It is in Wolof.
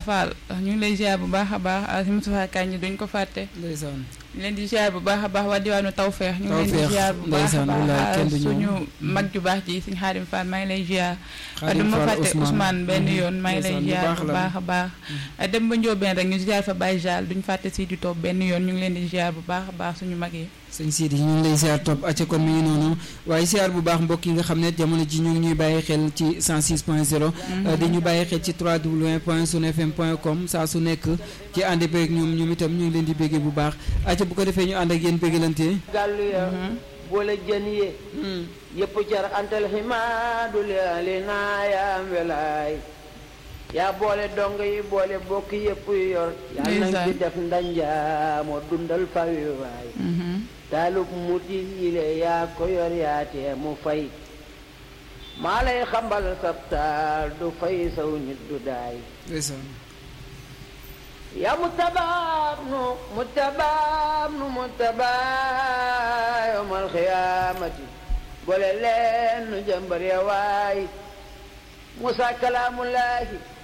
Fall ñu ngi lay ziar bu baax a baax si Moustapha Kañ duñ ko fàtte ndeysaan ñu leen di ziar bu baax a baax waa diwaanu Tawfeex ñu ngi leen di Tawfeex, ziar bu baax a ndeysaan, wallaay, kenn baax du ñëw. suñu mag ju baax ji suñu Xaadim Fall maa ngi lay ziar Xaadim du ma Fall, fàtte Ousmane. Ousmane benn Mhm. yoon maa ngi lay Ndeysaan, bu ziar baax bu la. baax a baax dem ba Njóobeen rek ñu ziar fa Baye Jall duñ fàtte si di toog benn yoon ñu ngi leen di ziar bu baax a baax suñu mag yi sëñ Sidi ñu ngi lay siyaar topp acca kon mi ngi noonu waaye siyaar bu baax mbokk yi nga xam ne jamono ji ñu ngi ñuy bàyyi xel ci 106 point 0 di ñu bàyyi xel ci 3w point sunfm point com saa su nekk ci ànd beeg ñoom ñoom itam ñu ngi leen di béggee bu baax acca bu ko defee ñu ànd ak yéen béggalante gàllu ya boole jën yi yëpp jar antal ximaadu li ali naayaam welaay yaa boole dong yi boole bokk yëpp yor yaa nañ Ndeysaan. ci def ndanja moo dundal fawi waay taalub muti yile yaa ko yor yaa tee mu fay maa lay xambal sab taal du fay saw nit du daay ndeysaan yaa mutabaab nu mutabaab nu mutabaa yowmal xiyaamati boole leen nu jëmbar ya waay Musa kalaamullaahi